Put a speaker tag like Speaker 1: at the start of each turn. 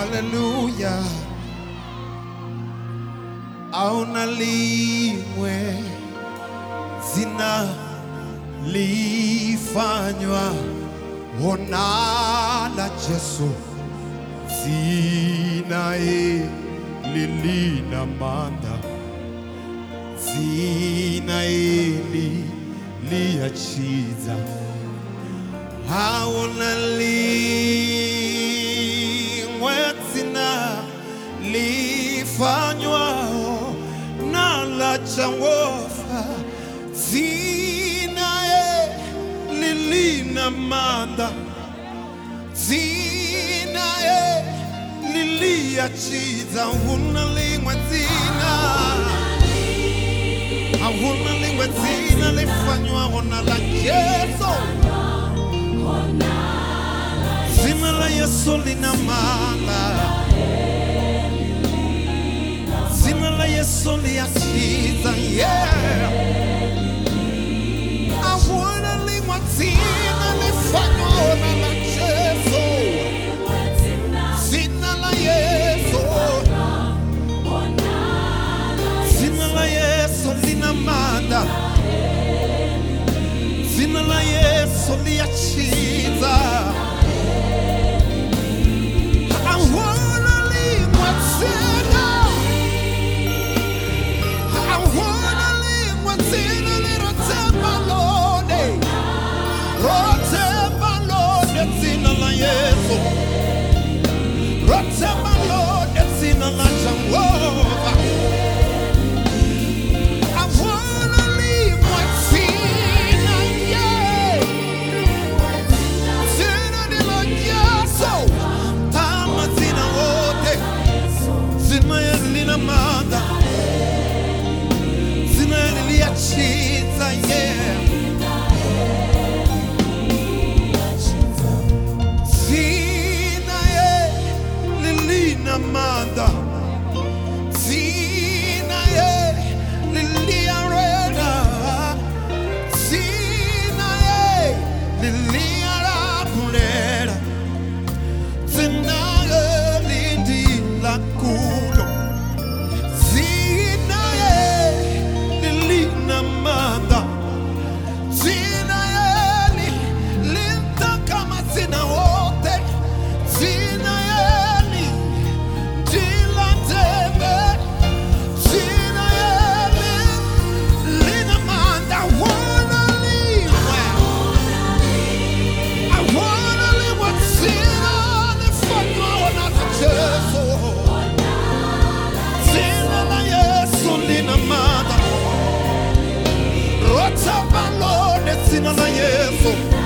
Speaker 1: haleluya auna limwe zina lifanywa ona la Yesu zina hili lina manda zina hili liachiza hauna limwe zina lifanywao na la Jehova zina hili lina manda zina hili liachiza huna limwe zina Hakuna lingwe zina lifanywaho na la Yesu. Zina la Yesu lina maana. Zina la Yesu liachiza, yeah. Hakuna lingwe zina lifanywaho na la Yesu. Zina la Yesu. Zina la Yesu lina maana. Zina la Yesu liachiza. Hawana limwe tena. Hawana limwe tena lirotema lode. Rotema lode zina la Yesu. Rotema lode zina la Jehova. I wanna leave my sin, yeah. Zina de la Yesu, tama zina wote, zina ya lina manda, zina ya liachiza, yeah. Zina ya lilina manda. Zina ye lilia reda Zina ye lilia rapulera Zina ye lindi la kulo Zina ye lilina manda Zina ye li linta kama zina wote Zina ye li dila tebe Zina yele, lina manda, I wanna live I wanna live what zina lifanywa na Yesu. Zina la Yesu lina manda. Rota balone zina la Yesu.